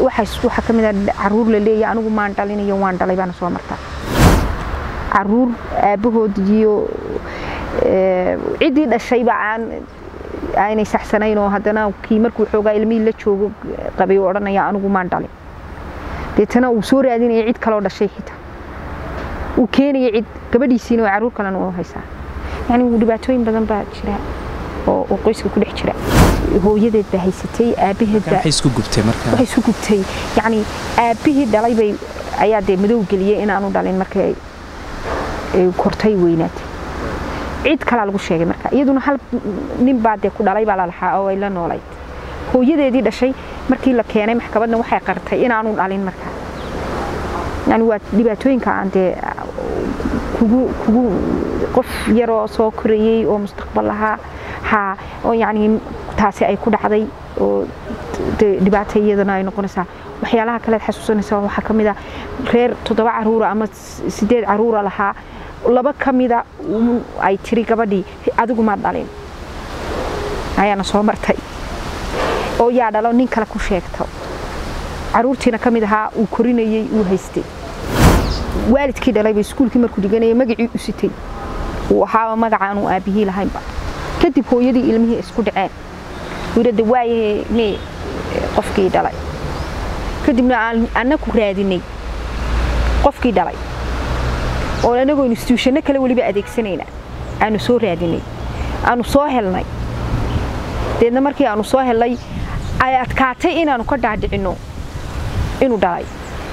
waxaa ka mid a caruur la leeyahay anigu maan dhalinayo waan dhalay baana soo martaa caruur aabbahood iyo ciddii dhashayba aan aanay saxsanayn oo haddana kii markuu xoogaa ilmihii la joogo qabay oo odhanaya anigu maan dhalin deetana uu soo raadinaya cid kaloo dhashay xitaa uu keenaya cid gabadhiisiina oo caruur kalena u haysaa yani dhibaatooyin badan baa jira oo qoyska ku dhex jira hooyadeed baa haysatay aabaheed waxay isku gubtay markaa waxay isu gubtay yacni aabbihii dhalay bay ayaa dee madow geliyey inaanu dhalin markay kortay weynaatay cid kalaa lagu sheegay marka iyaduna hal nin baa dee ku dhalay baa lalahaa oo ay la noolayd hooyadeedii dhashay markii la keenay maxkamadna waxay qartay inaanu dhalin markaa yani waa dhibaatooyinka aan dee kugu kugu qof yaroo soo korayey oo mustaqbal lahaa haa oo yacni taasi ay ku dhacday oo dhibaata iyadana ay noqonaysaa waxyaalaha kalead xasuusanaysaa waxaa ka mid a reer toddoba caruura ama sideed caruura lahaa laba ka mida ay tiri gabadhii adigu ma dhalin ayaana soo martay oo yaa dhalo nin kale ku sheegto caruurtiina ka mid ahaa uu korinayey uu haystay waalidkii dhalayba iskuulkii markuu dhiganayay magacii u sitay uu ahaaba magacaanu aabbihii lahaynba kadib hooyadii ilmihii isku dhaceen wiirada waayahe mee qofkii dhalay kadibna annaku raadinay qofkii dhalay oo anagoo instituushano kale weliba adeegsanayna aanu soo raadinay aanu soo helnay deedna markii aanu soo helnay ay adkaatay inaanu ka dhaadhicinno inuu dhalay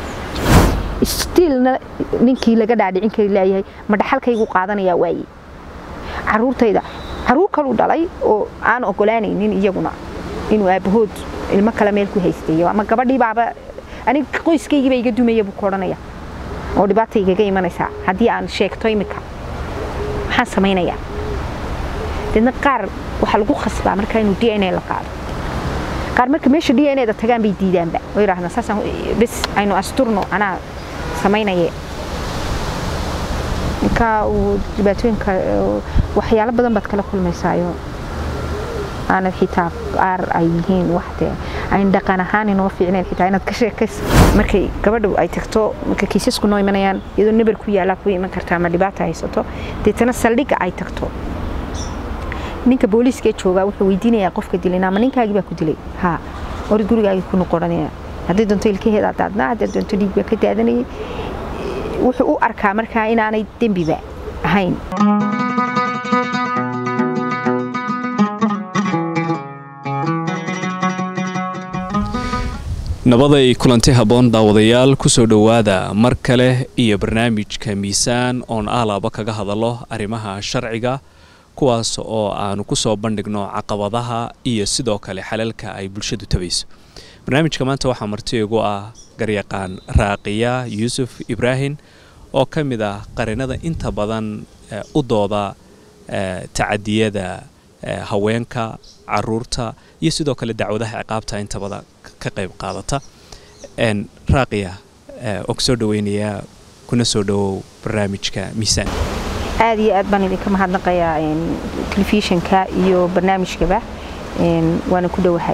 stiilna ninkii laga dhaadhicin kari laayahay ma dhaxalkaygu qaadanayaa waaye caruurtayda caruur kaluu dhalay oo aan ogolaanaynin iyaguna inuu aabbahood ilmo kale meel ku haystay ama gabadhii baaba aniga qoyskaygiiba iga dumaya buu ku odhanaya oo dhibaata igaga imanaysaa haddii aan sheegto imika maxaan samaynayaa deedna qaar waxaa lagu khasbaa markaa inuu d n a la qaado qaar marka meesha d n a da tagaan bay diidaanba oo yidhahdaan saasaan bes aynu asturno anaa samaynaye ninkaa uu dhibaatooyinka waxyaalo badan baad kala kulmaysaayo aanad xitaa qaar ay yihiin waxdee ayn dhaqan ahaan inoo fiicnayn xitaa inaad ka sheekayso markay gabadhu ay tagto marka kiisasku noo imanayaan iyadoo nabar ku yaallaa ku iman karta ama dhibaata haysato deetana saldhigga ay tagto ninka booliiskee joogaa wuxuu weydiinayaa qofka dilin ama ninkaagii baa ku dilay haa orid gurigaagii ku noqonaya haddii doonto ilkaheedaa daadnaa haddii doonto dhiig baa ka daadanayay wuxuu u arkaa markaa inaanay dembiba ahayn nabaday kulanti habboon daawadayaal kusoo dhowaada mar kale iyo barnaamijka miisaan oon aalaaba kaga hadallo arrimaha sharciga kuwaas oo aanu kusoo bandhigno caqabadaha iyo sidoo kale xalalka ay bulshadu tabayso barnaamijka maanta waxaa marti igu ah garyaqaan raaqiya yuusuf ibraahim oo ka mid ah qarinada inta badan u dooda tacadiyada haweenka caruurta iyo sidoo kale dacwadaha ciqaabta inta badan ka qayb qaadata raaqiya oo kusoo dhaweynayaa kuna soo dhawow barnaamijka miisaan aad iyo aad baan idinka mahadnaqayaa telefishinka iyo barnaamijkaba waana ku dhowahay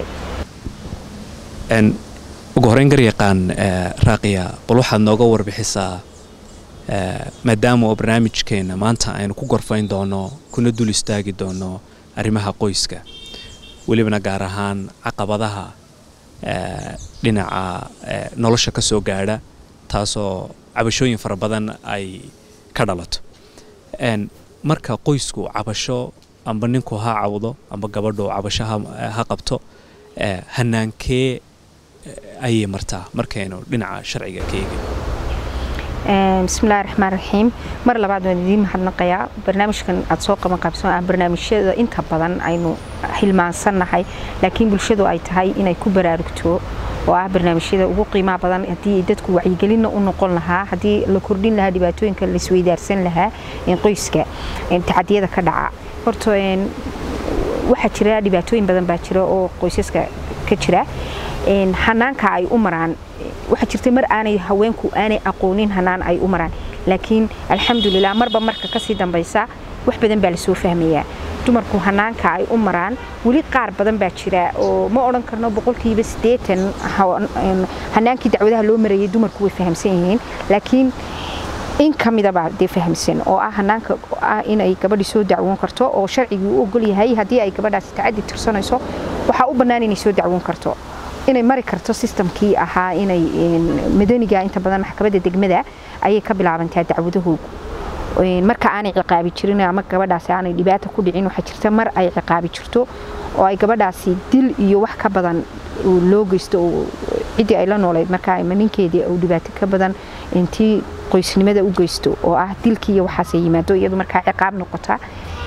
ugu horeyn garyaqaan raaqiya bal waxaad nooga warbixisaa maadaama oo barnaamijkeenna maanta aynu ku gorfayn doono kuna dul istaagi doono arrimaha qoyska welibana gaar ahaan caqabadaha dhinaca nolosha ka soo gaadha taasoo cabashooyin fara badan ay ka dhalato marka qoysku cabasho amba ninku ha cawdo amba gabadhu cabasho ha qabto hanaankee ayay martaa markaynu dhinaca sharciga ka eegin bismillahi raxmaan raxiim mar labaad waan idiin mahadnaqayaa barnaamijkan aad soo qaban qaabsan ah barnaamijyada inta badan aynu hilmaansannahay laakiin bulshadu ay tahay inay ku baraarugto oo ah barnaamijyada ugu qiimaha badan haddii dadku wacyigelinna u noqon lahaa haddii la kordhin lahaa dhibaatooyinka la isweydaarsan lahaa qoyska tacadiyada ka dhaca horta waxaa jira dhibaatooyin badan baa jira oo qoysaska ka jira hanaanka ay u maraan waxaa jirta mar aanay haweenku aanay aqoonin hanaan ay u maraan laakiin alxamdulilah marba marka kasii dambaysa wax badan baa lasoo fahmayaa dumarku hanaanka ay u maraan weli qaar badan baa jira oo ma odhan karno boqolkiiba siddeetan hanaankii dacwadaha loo marayay dumarku way fahamsan yihiin laakiin in ka midabaa dee fahamsan oo ah hanaanka ah inay gabadhii soo dacwoon karto oo sharcigii u ogol yahay haddii ay gabadhaasi tacadi tirsanayso waxaa u bannaan inay soo dacwoon karto inay mari karto sistamkii ahaa inay madaniga inta badan maxkamadda degmada ayay ka bilaabantaa dacwadahoogu marka aanay ciqaabi jirin ama gabadhaasi aanay dhibaata ku dhicin waxaa jirta mar ay ciqaabi jirto oo ay gabadhaasi dil iyo wax ka badan loo geysto ciddii ay la noolayd markaa ninkeedii uu dhibaato ka badan intii qoysnimada u geysto oo ah dilkii iyo waxaasay yimaado iyadu markaa ciqaab noqota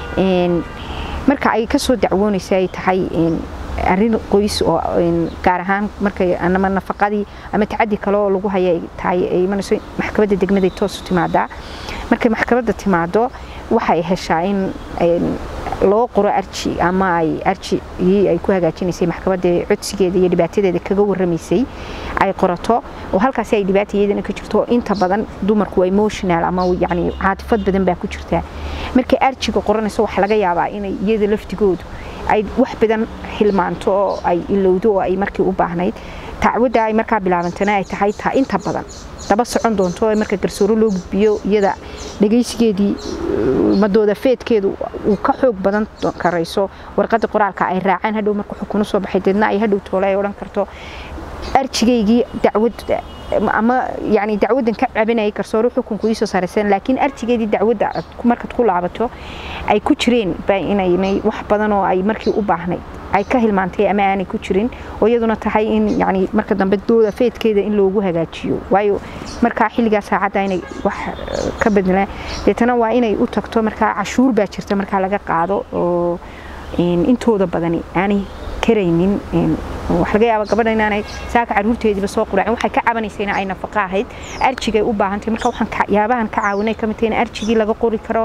marka ay kasoo dacwoonaysa ay tahay arrin qoys oo gaar ahaan markay ama nafaqadii ama tacadi kale oo lagu haya ay tahay ay imanayso maxkamadda degmaday toos u timaadaa markay maxkamadda timaado waxay heshaa in loo qoro arji ama ay arjigii ay ku hagaajinaysay maxkamadda codsigeeda iyo dhibaatadeeda kaga warramaysay ay qorato oo halkaasi ay dhibaata iyadana ka jirto inta badan dumarku emotional ama yani caatifad badan baa ku jirtaa markay arjiga qoranayso waxa laga yaabaa inay iyada laftigoodu ay wax badan hilmaanto oo ay ilowdo oo ay markii u baahnayd tacwadda ay markaa bilaabantana ay tahay taa inta badan daba socon doonto oo marka garsooro loo gudbiyo iyada dhagaysigeedii madooda feedkeedu uu ka xoog badan karayso warqadda qoraalka ay raacaan hadhow marka xukun usoo baxay deedna ay hadhow toole ay odhan karto arjigaygii dacwad ama yani dacwadan ka cabanayay garsoore xukunku iisoo saaraysan laakiin arjigeedii dacwadda markaad ku laabato ay ku jireen ba inaynay wax badan oo ay markii u baahnayd ay ka hilmaantay ama aanay ku jirin oo iyaduna tahay in yani marka dambe dooda feedkeeda in loogu hagaajiyo waayo markaa xilligaa saacadda inay wax ka bedlaan deetana waa inay u tagto markaa cashuur baa jirta markaa laga qaado oo intooda badani aanay karaynin wax laga yaaba gabadha inaanay saaka caruurteediiba soo quraacin waxay ka cabanaysa in ay nafaqo ahayd arjigay u baahantahay marka waxaan yaabahan ka caawinay ka mid tahay in arjigii laga qori karo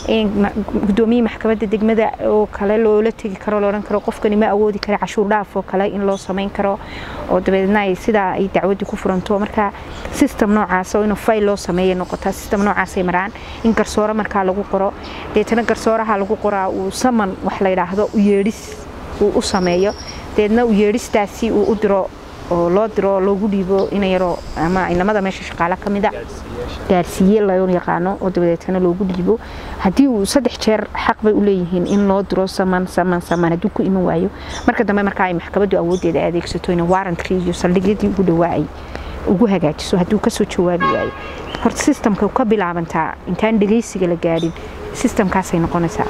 gudoomiye maxkamadda degmada oo kale loola tegi karo loodhan karo qofkani ma awoodi kara cashuur dhaaf oo kale in loo samayn karo oo dabeedna ay sidaa ay dacwadii ku furanto marka system noocaas oo inuu fayl loo sameeya noqotaa system noocaasay maraan in garsoore markaa lagu qoro deetana garsooraha lagu qoraa uu saman wax la yidhaahdo u yeedhis uu u sameeyo deedna u yeedhistaasi uu u diro oo loo diro loogu dhiibo ina yaroo ama inamada meesha shaqaale ka mida gaarsiiye loo yaqaano oo dabadeetana loogu dhiibo haddii uu saddex jeer xaq bay u leeyihiin in loo diro saman saman saman hadduu ku iman waayo marka dambe marka ay maxkamaddu awooddeeda adeegsato in warrantkii iyo saldhigyadii ugu dhawaa ay ugu hagaajiso hadduu kasoo jawaabi waayo horta sistamka ka bilaabantaa intaan dhegaysiga la gaadhin sistamkaasay noqonaysaa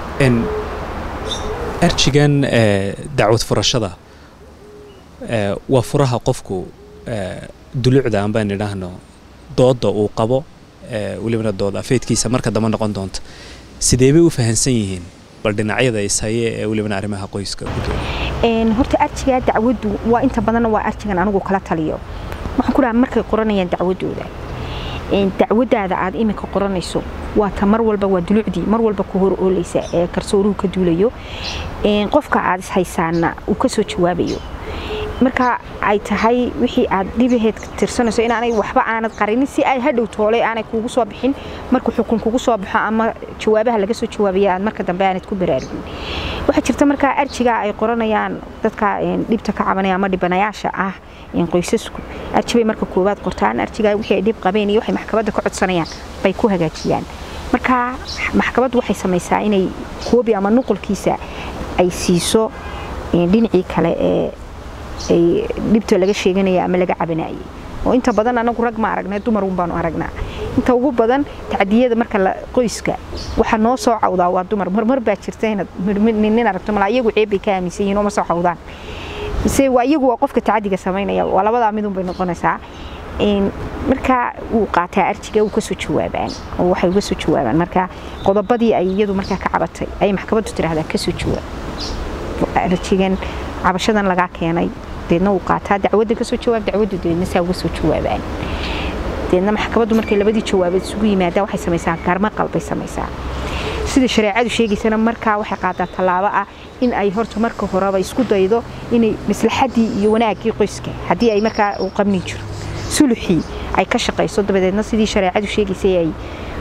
arjigan dacwad furashada waa furaha qofku dulucda aan baan idhaahno dooda uu qabo welibana dood afeedkiisa marka dambe noqon doonta sidee bay u fahansan yihiin bal dhinacyada ishaye ee welibana arrimaha qoyska horta arjigaa dacwaddu waa inta badanna waa arjigan anigu kala taliyo waxaan ku dhaha markay qoranayaan dacwadooda dacwadaada aad iminka qoranayso waa ta mar walba waa dulucdii mar walba ku hor oolaysa ee garsooruhu ka duulayo qofka aad ishaysaana uu kasoo jawaabayo marka ay tahay wixii aad dhibaheed tirsanayso inaanay waxba aanad qarinin si ay hadhow toole aanay kuugu soo bixin markuu xukun kugu soo baxo ama jawaabaha laga soo jawaabaya aad marka dambe aanad ku baraarugin waxaa jirta markaa arjiga ay qoranayaan dadka dhibta ka cabanaya ama dhibanayaasha ah qoysasku arjibay marka koowaad qortaan arjiga wixii ay dhib qabeen iyo waxay maxkamadda ka codsanayaan bay ku hagaajiyaan marka maxkamaddu waxay samaysaa inay koobi ama nuqulkiisa ay siiso dhinacii kale ee ay dhibta laga sheeganaya ama laga cabanayay oo inta badan anagu rag ma aragnay dumar un baanu aragnaa inta ugu badan tacdiyada marka qoyska waxa noo soo cawdaa waa dumar marmar baa jirta inaad nin aragto malaa iyagu ceeb bay ka aaminsan yihiin oo ma soo cawdaan mise waa iyagu waa qofka tacadiga samaynaya waa labadaa midun bay noqonaysaa marka wuu qaataa arjiga uu kasoo jawaabaan oo waxay uga soo jawaabaan marka qodobadii ay iyadu markaa ka cabatay ayay maxkamaddu tiraahdaa kasoo jawaab arjigan cabashadan lagaa keenay deedna uu qaataa dacwadda kasoo jawaab dacwaddu deedna saa uga soo jawaabaan deedna maxkamaddu markay labadii jawaabeed isugu yimaadaan waxay samaysaa garmaqal bay samaysaa sida shareecadu sheegaysana markaa waxay qaadaa tallaabo ah in ay horta marka horeba isku daydo inay maslaxadii iyo wanaaggii qoyska haddii ay markaa uu qabni jiro suluxii ay ka shaqayso dabadeedna sidii shareecadu sheegaysay ay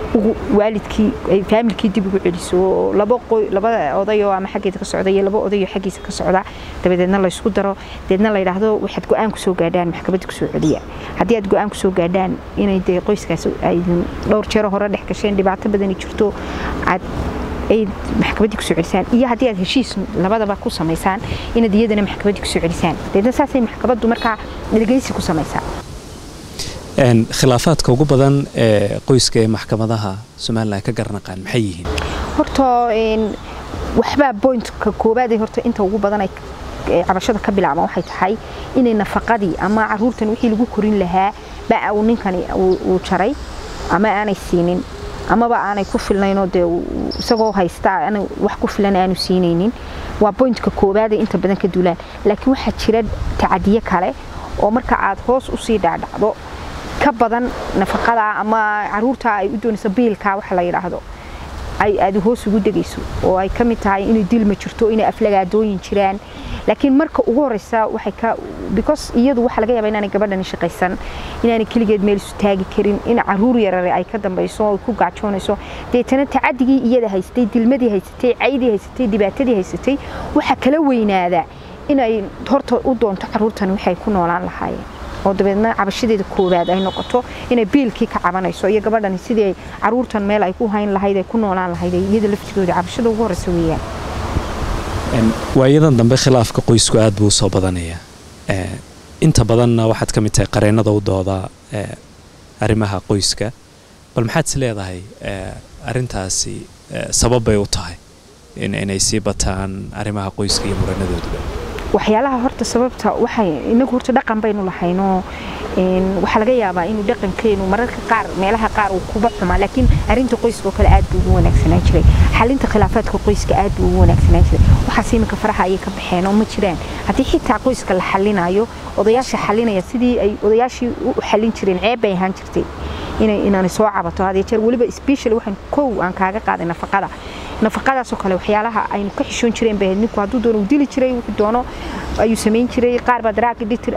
ugu waalidkii ay faamilkii dib ugu celiso oo laba qoy labada odayoo ama xaggeeda ka socda iyo laba odayoo xaggiisa ka socda dabadeedna la isku daro deedna la yidhaahdo waxaad go-aan kusoo gaadhaan maxkamadda kusoo celiya haddii aad go-aan kusoo gaadhaan inay dee qoyskaas ay dhowr jeero hore dhex gasheen dhibaato badani jirto aad ay maxkamaddii kusoo celisaan iyo haddii aad heshiis labadaba ku samaysaan inaad iyadana maxkamaddii kusoo celisaan deedna saasay maxkamaddu markaa dhegeysi ku samaysaa khilaafaadka ugu badan ee qoyska ee maxkamadaha somalilan ka garanaqaan maxay yihiin horta waxbaa bointka koowaad ee horta inta ugu badan ay cabashada ka bilaabaan waxay tahay inay nafaqadii ama caruurtan wixii lagu korin lahaa baa uu ninkani uu jaray ama aanay siinin amaba aanay ku filnaynoo dee isagoo haysta wax ku filan aanu siinaynin waa bointka koowaad ee inta badan ka duulaan laakiin waxaa jira tacadiye kale oo marka aad hoos usii dhaadhacdo ka badan nafaqada ama caruurta ay u doonayso biilka waxa la yidhaahdo ay aad hoos ugu degayso oo ay ka mid tahay inay dilma jirto inay aflagaadooyin jiraan laakiin marka ugu horeysa waxay ka because iyadu waxa laga yaabaa inaanay gabadhani shaqaysan inaanay keligeed meel isu taagi karin in caruur yarare ay ka dambayso oo ku gaajoonayso deetana tacadigii iyada haysatay dilmadii haysatay caydii haysatay dhibaatadii haysatay waxa kala weynaada inay horta u doonto caruurtan waxay ku noolaan lahaayeen oo dabeedna cabashadeeda koowaad ay noqoto inay biilkii ka cabanayso iyo gabadhani sidii caruurtan meel ay ku hayn lahayd ay ku noolaan lahayd iyada laftigooda cabashada ugu horeysa weeyaan waayadan dambe khilaafka qoysku aad buu usoo badanayaa inta badanna waxaad ka mid tahay qareennada u dooda arrimaha qoyska bal maxaad is leedahay arrintaasi sababbay u tahay inay sii bataan arrimaha qoyska iyo muranadooduba waxyaalaha horta sababta waxay inagu horta dhaqan baynu lahaynoo waxaa laga yaabaa inuu dhaqankeenu mararka qaar meelaha qaar uu kuba xumaa laakiin arrinta qoyska oo kale aad buu ugu wanaagsanaan jiray xalinta khilaafaadka qoyska aad buu ugu wanaagsanaan jiray waxaas iminka faraha ayay ka baxeen oo ma jiraan haddii xitaa qoyska la xalinayo odayaasha xalinaya sidii ay odayaashii u xalin jireen ceeb bay ahaan jirtay inay inaanay soo cabato hadee jeer weliba specially waxaan kow aan kaaga qaaday nafaqada nafaqadaasoo kale waxyaalaha aynu ka xishoon jireen bay ninku hadduu doono uu dili jiray wuxuu doono ayuu samayn jiray qaar baa daraag dhitir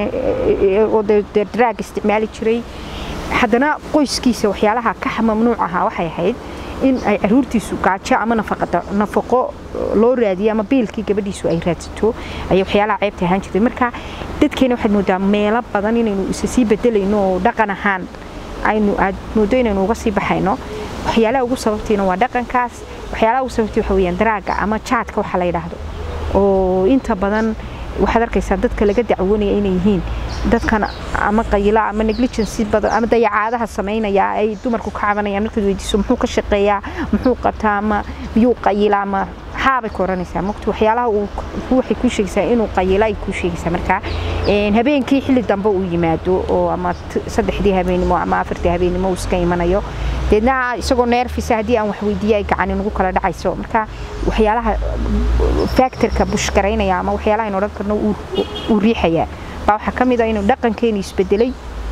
oo dee daraag isticmaali jiray haddana qoyskiisa waxyaalaha ka mamnuuc ahaa waxay ahayd in ay caruurtiisu gaajo ama nafaqo loo raadiyo ama biilkii gabadhiisu ay raadsato ayay waxyaalaha ceebta ahaan jirtay marka dadkeena waxaad moodaa meelo badan inaynu isa sii bedelayno oo dhaqan ahaan aynu aad moodo inaynu uga sii baxayno waxyaalaha ugu sababtiina waa dhaqankaas waxyaalaha ugu sababtii waxa weeyaan daraaga ama jaadka waxa la yidhaahdo oo inta badan waxaad arkaysaa dadka laga dacwoonaya inay yihiin dadkan ama qayila ama negligence badan ama dayacaadaha samaynaya ay dumarku ka cabanayaan markaad weydiiso muxuu ka shaqeeyaa muxuu qabtaa ama miyuu qayila ama haabay ku oranaysaa mogta waxyaalaha uu waxay kuu sheegaysaa inuu qayila ay kuu sheegaysaa marka habeenkii xilli dambe uu yimaado oo ama saddexdii habeenimo ama afartii habeenimo uu iska imanayo deedna isagoo neerfisa haddii aan wax weydiiya ay gacani nagu kala dhacayso marka waxyaalaha factorka bushgaraynaya ama waxyaalaha aynu odhan karno uu riixayaa baa waxaa ka mid ah inuu dhaqankeeni isbedelay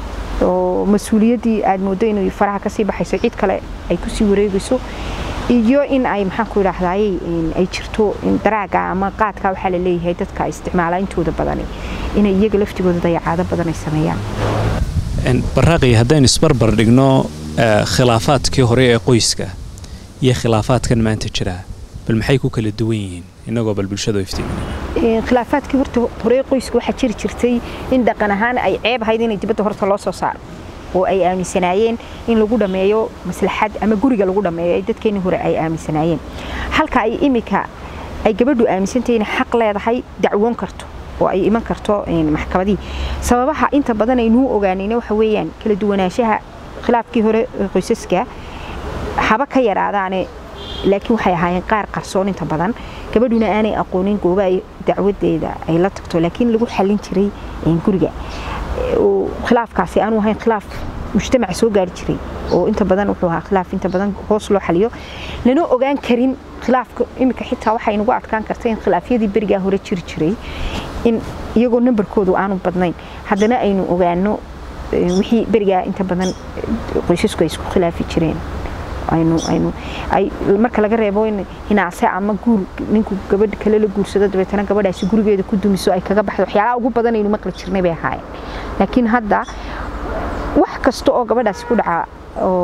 oo mas-uuliyaddii aad mooddo inay faraha kasii baxayso cid kale ay kusii wareegayso iyo in ay maxaan ku idhaahdaay ay jirto daraaga ama qaadka waxaa la leeyahay dadka isticmaala intooda badani inay iyaga laftigooda dayacaado badan ay sameeyaan baraaqi haddaynu isbarbar dhigno khilaafaadkii hore ee qoyska iyo khilaafaadkan maanta jira bal maxay ku kala duwan yihiin inagoo bal bulshada iftiimin khilaafaadkii horta hore qoyska waxaa jiri jirtay in dhaqan ahaan ay ceeb ahayd inay dibadda horta loo soo saaro oo ay aaminsanaayeen in lagu dhammeeyo maslaxad ama guriga lagu dhammeeyo ay dadkeenii hore ay aaminsanaayeen halka ay imika ay gabadhu aaminsantahay inay xaq leedahay dacwoon karto oo ay iman karto maxkamadii sababaha inta badan aynuu ogaanayna waxa weeyaan kala duwanaanshaha khilaafkii hore qoysaska haba ka yaraadaane laakiin waxay ahaayeen qaar qarsoon inta badan gabadhuna aanay aqoonin gooba ay dacwadeeda ay la tagto laakiin lagu xallin jiray guriga khilaafkaasi aanu ahayn khilaaf mujtamaca soo gaari jiray oo inta badan wuxuu ahaa khilaaf inta badan hoos loo xaliyo lana ogaan karin khilaafka imika xitaa waxay nagu adkaan karta in khilaafyadii berigaa hore jiri jiray in iyagoo nambarkoodu aanu badnayn haddana aynu ogaano wixii berigaa inta badan qoysasku ay isku khilaafi jireen aynu aynu ay marka laga reebo in hinaase ama guur ninku gabadh kale la guursado dabeetana gabadhaasi gurigeeda ku dumiso ay kaga baxdo waxyaalaha ugu badan aynu maqli jirnay bay ahaayeen laakiin hadda wax kasta oo gabadhaasi ku dhaca oo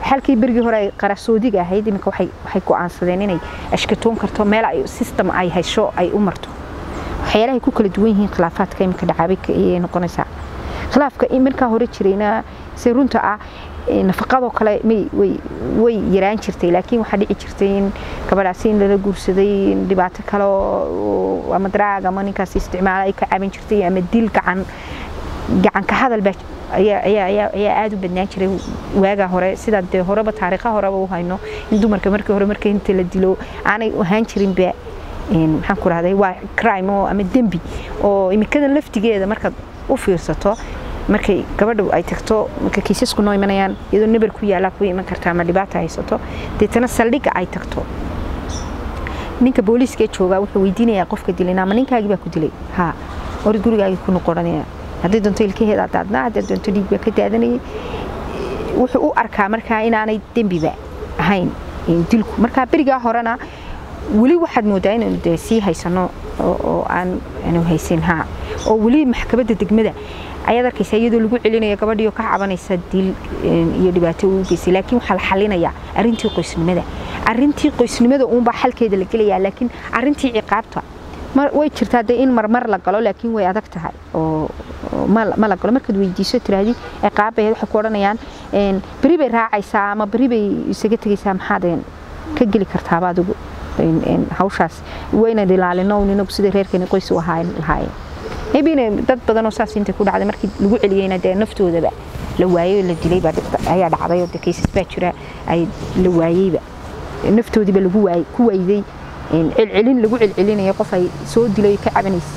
halkii berigii hore ay qarasoodiga ahayd iminka waxay waxay go'aansadeen inay ashkatoon karto meel ay system ay hesho ay u marto waxyaalahay ku kala duwan yihiin khilaafaadka iminka dhacaabay ayay noqonaysaa khilaafka markaa hore jirayna se runta ah nafaqadoo kale way yaraan jirtay laakiin waxaa dhici jirtay in gabadhaasi in lala guursaday dhibaato kale ama daraag ama ninkaasi isticmaala ay ka caban jirtay ama dil gacan gacanka hadal baa ayaa aada u badnaan jiray waagaa hore sidaa dee horeba taariikha horeba u hayno in dumarka markii hore marka inta la dilo aanay ahaan jirinba maxaan ku rahday waa crime oo ama dembi oo imikadan laftigeeda markaad u fiirsato markay gabadha ay tagto marka kiisasku noo imanayaan iyadoo nabar ku yaala ku iman karta ama dhibaata haysato deetana saldhigga ay tagto ninka booliiska joogaa wuxuu weydiinayaa qofka dilay ama ninkaagii baa ku dilay haa orid gurigaagii ku noqonaya haddii doonto ilkaheeda daadnaa haddii doonto dhiig baa ka daadanayay wuxuu u arkaa markaa inaanay dembiba ahayn dilku markaa berigaa horena weli waxaad moodaa inaynu dee sii haysano oo aan aanu haysin haa oo weli maxkamadda degmada ayaad arkaysa iyadoo lagu celinaya gabadhiioo ka cabanaysa dil iyo dhibaato uu geysay laakiin waxaa la xalinayaa arrintii qoysnimada arrintii qoysnimada uunbaa xalkeeda la gelayaa laakiin arrintii ciqaabta way jirtaa dee in marmar la galo laakiin way adag tahay oo ma la galo markaad weydiiso tiraahdi ciqaabbaheed waxay ku odhanayaan beri bay raacaysaa ama beri bay isaga tegaysaa maxaad ka geli kartaaba adigu hawshaas waynan ilaalino inagu sida reerkeeni qoys u ahaan lahaayeen maybe dad badan oo saas intay ku dhacday markii lagu celiyeyna dee naftoodaba la waayey oo la dilay baa ayaa dhacday oo dee kaysas baa jira ay la waayeyba naftoodiiba lagu waayey ku wayday celcelin lagu celcelinayo qof ay soo dilay ka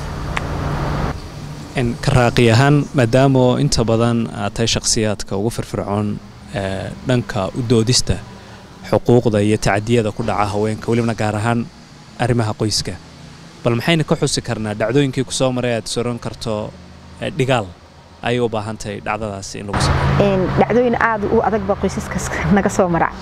cabanaysa karaaqi ahaan maadaama inta badan aad tahay shakhsiyaadka ugu firfircoon dhanka u doodista xuquuqda iyo tacadiyada ku dhaca haweenka welibana gaar ahaan arrimaha qoyska bal maxayna ka xusi karnaa dhacdooyinkii ku soo maray aad soran karto dhigaal ayay u baahan tahay dhacdadaasi in lagu sameeyo dhacdooyin aad u adag baa qoysaskaas naga soo mara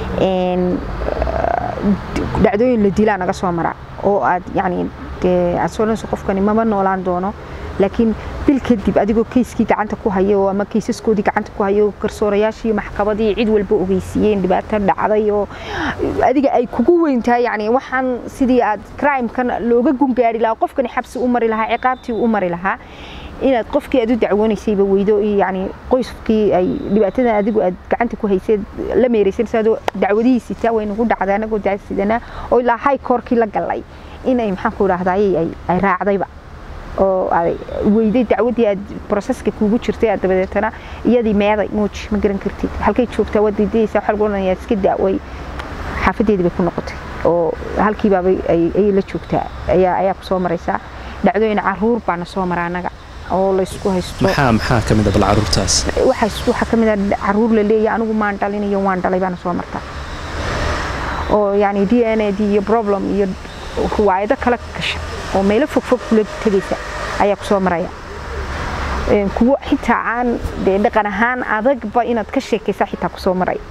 dhacdooyin la dilaa naga soo mara oo aad yacni dee aad soranayso qofkani mama noolaan doono laakiin bil kadib adigoo keyskii gacanta ku hayo ama keysaskoodii gacanta ku hayo garsoorayaashii maxkamadii cid walba ogeysiiyeen dhibaato dhacday oo adiga ay kugu weyn tahay yani waxaan sidii aad crimekan looga gungaari lahaa qofkani xabsi u mari lahaa ciqaabtii u mari lahaa inaad qofkii aad u dacwoonaysayba weydo yani qoyskii ay dhibaatadan adigu aad gacanta ku hayseed la meeraysan sadoo dacwadihiisi taa waynagu dhacday anagoo dacsidanaa oo ilaa high courtkii la galay inay maxaan ku idhahdaay ay raacdayba oo weyday dacwadii aad broseska kuugu jirtay aad dabadeetana iyadii meeday muuj ma garan kartid halkay joogtaa waad diidaysaa waxa lagu odhanayaa iska daaway xaafadeedii bay ku noqotay oo halkiibaabay ayay la joogtaa ayaa ayaa ku soo maraysaa dhacdooyin caruur baana soo mara annaga oo laysku haysto maxaa maxaa ka mid a bal caruurtaas waxaa ka mid a caruur la leeyahay anigu maan dhalin iyo waan dhalay baana soo martaa oo yani d n a d iyo problem iyo ruwaayado kala gasha oo meelo fogfog kula tegaysa ayaa ku soo maraya kuwo xitaa aan dee dhaqan ahaan adagba inaad ka sheekaysa xitaa ku soo maraya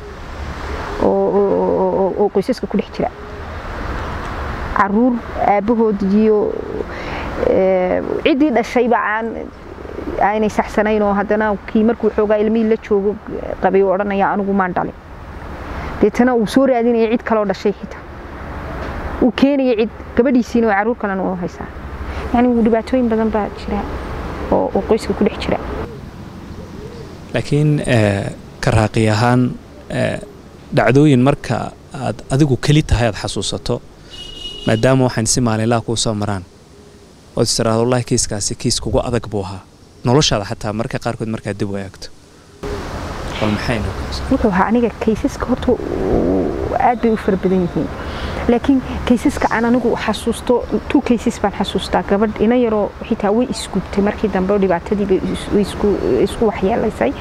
oo qoysaska ku dhex jira caruur aabbahood iyo ciddii dhashayba aan aanay saxsanayn oo haddana kii markuu xoogaa ilmihii la joogo qabay oo odhanaya anigu maan dhalin deetana uu soo raadinaya cid kaloo dhashay xitaa uu keenaya cid gabadhiisiina oo caruur kalena u haysaa yani dhibaatooyin badan baa jira oo qoyska ku dhex jira laakiin karaaqi ahaan dhacdooyin marka aad adigu keli tahay aad xasuusato maadaama waxaan si maalinlaha kuu soo maraan ood istiraahdo wallahi kiiskaasi kiis kugu adag buu ahaa noloshaada xataa marka qaarkood markaad dib u eegto bal maxayna wuxuu ahaa aniga kaysaska horta aad bay u fara badan yihiin laakiin kaysaska aan anigu xasuusto two cases baan xasuustaa gabadh ina yaroo xitaa way isgubtay markii dambe dhibaatadiiba isku waxyeelaysay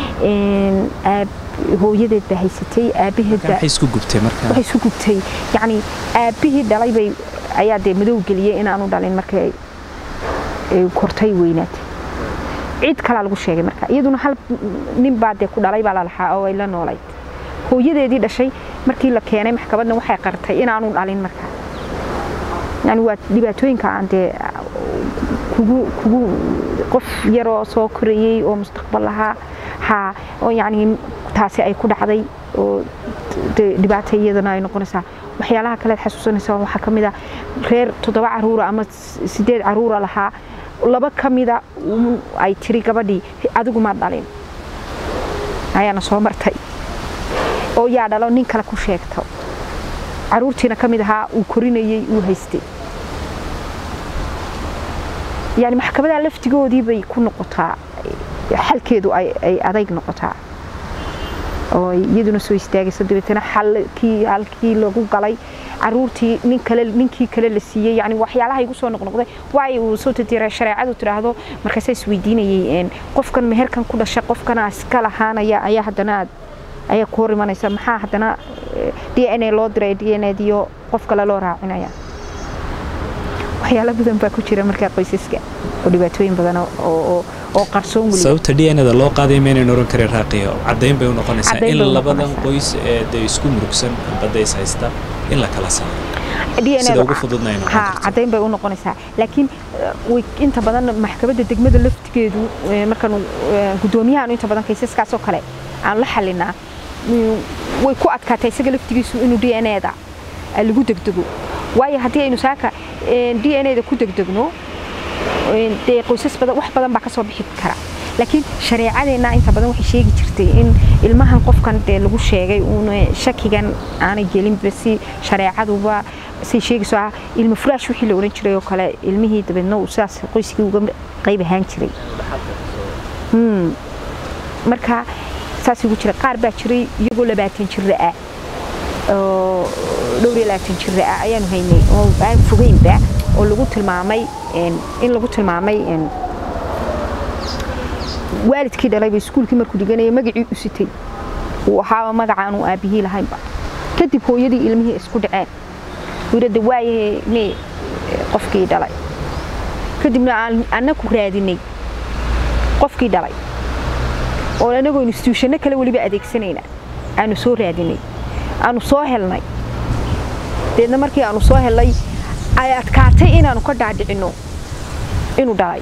hooyadeed baa haysatay aabaheed waxay isku gubtay marka waxay isku gubtay yacni aabihii dhalay bay ayaa dee madow geliyey inaanu dhalin markay kortay weynaatay cid kalaa lagu sheegay marka iyaduna hal nin baa dee ku dhalay baa lalahaa oo ay la noolayd hooyadeedii dhashay markii la keenay maxkamadna waxay qartay inaanu dhalin marka yani waa dhibaatooyinka aan dee kugu kugu qof yaroo soo korayey oo mustaqbal lahaa haa oo yani taasi ay ku dhacday oo dhibaata iyadana ay noqonaysaa waxyaalaha kalead xasuusanaysaa waxaa ka mid a reer toddoba caruura ama sideed caruura lahaa laba ka mida ay tiri gabadhii adigu ma dhalin ayaana soo martay oo yaa dhalo nin kale ku sheegto caruurtiina ka mid ahaa uu korinayey uu haystay yani maxkamadaha laftigoodii bay ku noqotaa xalkeedu ay adayg noqotaa oo iyaduna soo istaagayso dabeetana xalkii halkii lagu galay caruurtii nin kale ninkii kale la siiyey yani waxyaalaha igu soo noqnoqday waay uu soo tatiray shareecadu tidhaahdo markaasa isweydiinayay qofkan meherkan ku dhasha qofkana iska lahaanaya ayaa haddana aad ayaa ku hor imanaysa maxaa haddana d n a loo diray d n adiyo qof kale loo raacinaya waxyaalo badan baa ku jira markaa qoysaska oo dhibaatooyin badan oo oo qarsoon weli sababta d n da loo qaaday maynan oran karin raaqiyo caddayn bay u noqonaysaa Caddayn in bay u labadan noqonaysaa. qoys ee dee isku murugsan badda is haysta in la kala saaro DNA sida da- ugu fududna ay noqon ha karto. caddayn bay u noqonaysaa laakiin eh, way inta badan maxkamadda degmada laftigeedu eh, markaanu eh, guddoomiyahaanu inta badan kaysaskaasoo kale aan la xalinaa mm, way ku adkaatay isaga laftigiisu inuu d n da lagu degdego waayo haddii aynu saaka d n da ku degdegno eh, dee qoysas badan wax badan baa ka soo bixi kara laakiin shareecadeenna inta badan waxay sheegi jirtay in ilmahan qofkan dee lagu sheegay uuna shakigan aanay gelinba si shareecaduba say sheegayso ah ilmo furaash wixii la oran jiray oo kale ilmihii dabeedna uu sidaas qoyskii uga qayb ahaan jiray Hmm. marka saas ugu jira qaar baa jiray iyagoo labaatan jira ah oo dhowr iyo labaatan jira ah ayaanu haynay oo aan fogeynba oo lagu tilmaamay een, in lagu tilmaamay een, waalidkii dhalayba iskuulkii markuu dhiganayay magacii u sitay uu ahaaba magacaanu aabihii lahaynba kadib hooyadii ilmihii isku dhaceen wirada waayahe me qofkii dhalay kadibna aan annaku raadinay qofkii dhalay oo anagoo instituushano kale weliba adeegsanayna aanu soo raadinay aanu soo helnay deedna markii aanu soo helnay ay adkaatay inaanu ka dhaadhicinno inuu dhalay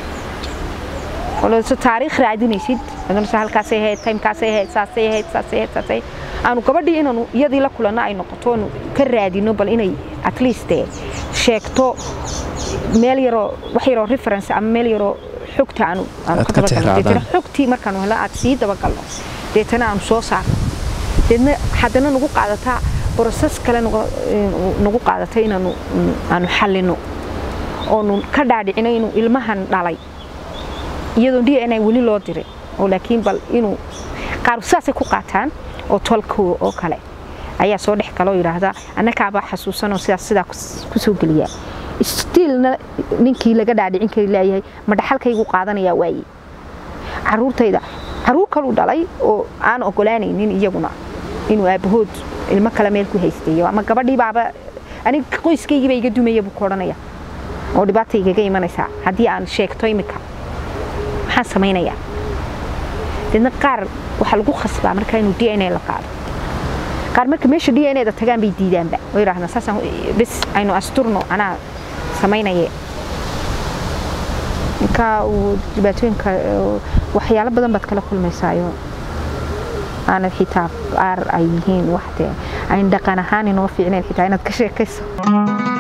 ولو taariikh raadinaysid adana halkaasay ahayd timekaasay ahayd saasay ahayd saasay ahayd saasay aanu gabadhii inaanu iyadii la kulanno ay noqoto aanu ka raadino bal inay at least eh, sheegto meel yaroo wax yaroo reference ama meel yaroo xogta aanu aanu Aad ka ka dabagalno tixraacdaan. deetana xogtii markaanu helno aad sii dabagalno deetana aanu soo saarno deedna haddana nagu qaadataa broses kale nagu- eh, nagu qaadata inaanu mm, aanu xallino oonu ka dhaadhicino inuu ilmahan dhalay iyadoo d n a weli loo diray oo laakiin bal inuu qaar saasay ku qaataan oo tolko oo kale ayaa soo dhex gala oo yidhaahda annakaabaa xasuusanoo sidaas sidaa kus- kusoo geliyaa stiilna ninkii laga dhaadhicin kari leeyahay ma dhaxalkaygu qaadanayaa waaye caruurtayda caruur kaluu dhalay oo aan ogolaanaynin iyaguna inuu aabahood ilmo kale meel ku haystayo ama gabadhii baaba aniga qoyskaygiiba iga dumaya buu ku odhanaya oo dhibaata igaga imanaysaa haddii aan sheegto imika maxaan samaynayaa deedna qaar waxaa lagu khasbaa markaa inuu d n a la qaado qaar marka meesha d n a da tagaan bay diidaanba oo yidhahdaan saasaan bes aynu asturno anaa samaynaye marka uu dhibaatooyinka eh, waxyaalo badan baad kala kulmaysaayo aanad xitaa qaar ay yihiin wax dee ayn dhaqan ahaan inoo fiicnayn xitaa inaad ka sheekayso